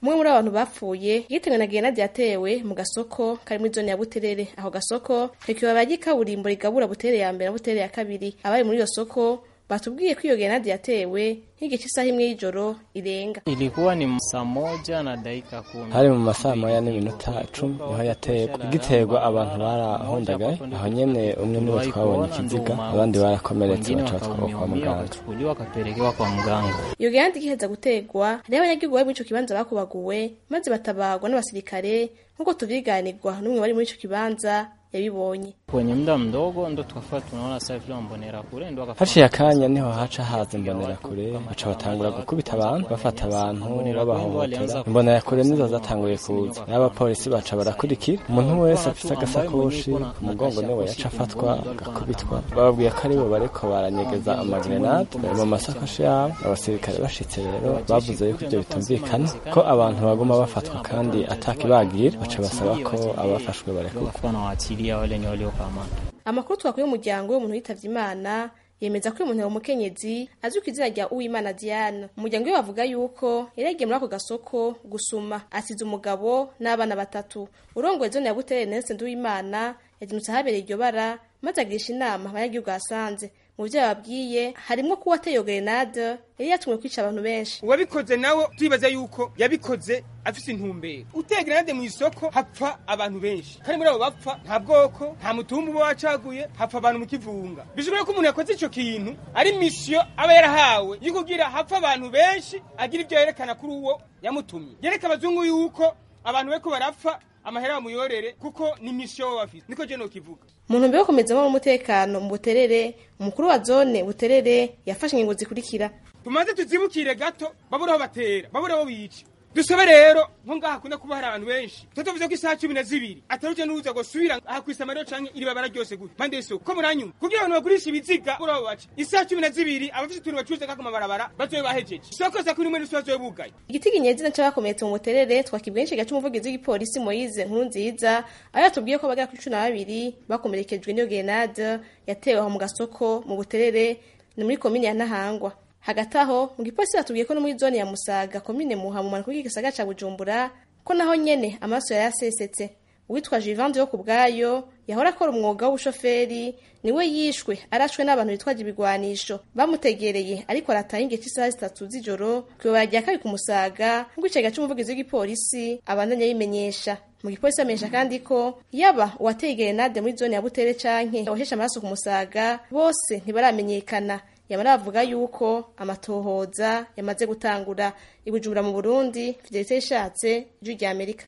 umwe muri abantu bapfuye yitewe na grenade yatewe mu gasoko kari muri zone ya buterere aho gasoko kakibaba ry'ikaburimbo rigabura buterere ya mbere na buterere ya kabiri abari muri iyo soko batubwiye ko iyo grenade yatewe nk'igice isaha imwe y'ijoro irenga Ilikuwa ni saa moja na dakika kumi. hari mu masaha moya n'iminota cumi niho yaterwa igiterwa abantu barahundagaye aho nyene umwe niwe twabonye ikiziga abandi barakomeretse Wengine baca batwarwa kwa wakaumia muganga wakachukuliwa wakapelekewa kwa mganga. iyo grenade igiheza gutegwa hariho abanyagihugu bari muri ico kibanza bakubaguwe maze batabagwa n'abasirikare nk'uko tuvyiganirwa n'umwe wari muri ico kibanza yabibonye Kwenye muda mdogo ndo tukafaa tunaona sasa vile mbonera kule ndo wakafanya haciye akanya niho haca haza imbonera kure baca batangura gukubita abantu bafata abantu babahohotera imbonera kure nizo zatanguye kuza n'abapolisi baca barakurikira umuntu wese afise agasakoshi ku mugongo niwe yaca afatwa agakubitwa bababwiye ko aribo bariko baranyegeza amagrenade mu masakoshi yabo abasirikare bashitse rero bavuze yuko ibyo bitumvikana ko abantu baguma bafatwa kandi atakibagira baca basaba ko abafashwe barekurwa wakakuwa na waachilia wale wenye waliokamatwa. amakuru twakuye umuryango w'umuntu yitavye imana yemeza ko uyu muntu ari umukenyezi azwi ku izina rya uwimana diane umuryango we bavuga yuko yari yagiye muri ako gasoko gusuma asize umugabo n'abana batatu urongoye zone ya buterere nelson nduwimana yazindutse ahabereye iryo bara maze agirisha inama abanyagihugu ahasanze mu vyo yababwiye harimwo ko uwateye iyo grenade yari yatumwe kwica abantu benshi uwabikoze nawe turibaza yuko yabikoze afise intumbero uteye grenade mu isoko hapfa abantu benshi kandi muri abo bapfa nta bwoko nta mutumba uba wacaguye hapfa abantu mu kivunga bishobora ko umuntu yakoze ico kintu ari misiyo aba yarahawe yo kugira hapfa abantu benshi agira ivyo yerekana kuri uwo yamutumye yereka abazungu yuko abantu bariko barapfa amahera bamuyorere kuko ni misiyo baba bafise niko je nokivuga mu ntumbero yo gukomeza umutekano mu buterere umukuru wa zone buterere yafashe ingingo zikurikira tumaze tuzibukire gato babure aho batera babure aho bica dusabe rero nko ngaha hakunda kuba hari abantu benshi tuba tuvuze ko isaha cumi na zibiri ataruje n'uza gusubira aha kw'isamariyo canke iri babara ryose gute mpande y'isoko ko muranyuma kugira abantu bagurisha ibiziga kuri abo baca isaha cumi na zibiri abafise utuntu bacuruza kako mabarabara bazobe bahejeje isoko sa kuri rimwe n'isi bazobe bugaye igiti kinyezina c'abakomeretse mu buterere twakibwiye inshiga c'umuvugizi w'igipolisi moyize nkuru nziza aho yatubwiye ko bagera kuri cumi na babiri bakomerekejwe n'iyo grenade yatewe aho mu gasoko mu buterere ni muri komine ya ntahangwa hagati aho mu gipolisi batubwiye ko no muri zone ya musaga komine muha mu mpanuka y'igisagara ca bujumbura ko naho nyene amaraso yari yasesetse uwitwa jivande yo ku bwayo yahora akora umwuga w'ubushoferi niwe yishwe arashwe n'abantu bitwaje ibigwanisho bamutegereye ariko arataha ingihe cy'isaha zitatu z'ijoro kwibabara rya kabiri ku musaga nk'uko icega c'umuvugizi w'igipolisi abandanya abimenyesha mu gipolisi bamenyesha kandi ko yaba uwateye gerenade muri zone ya butere canke wahesha amaraso ku musaga bose ntibaramenyekana yamara bavuga yuko amatohoza yamaze gutangura ibujumbura mu burundi fidelite yishatse ijwi rya amerika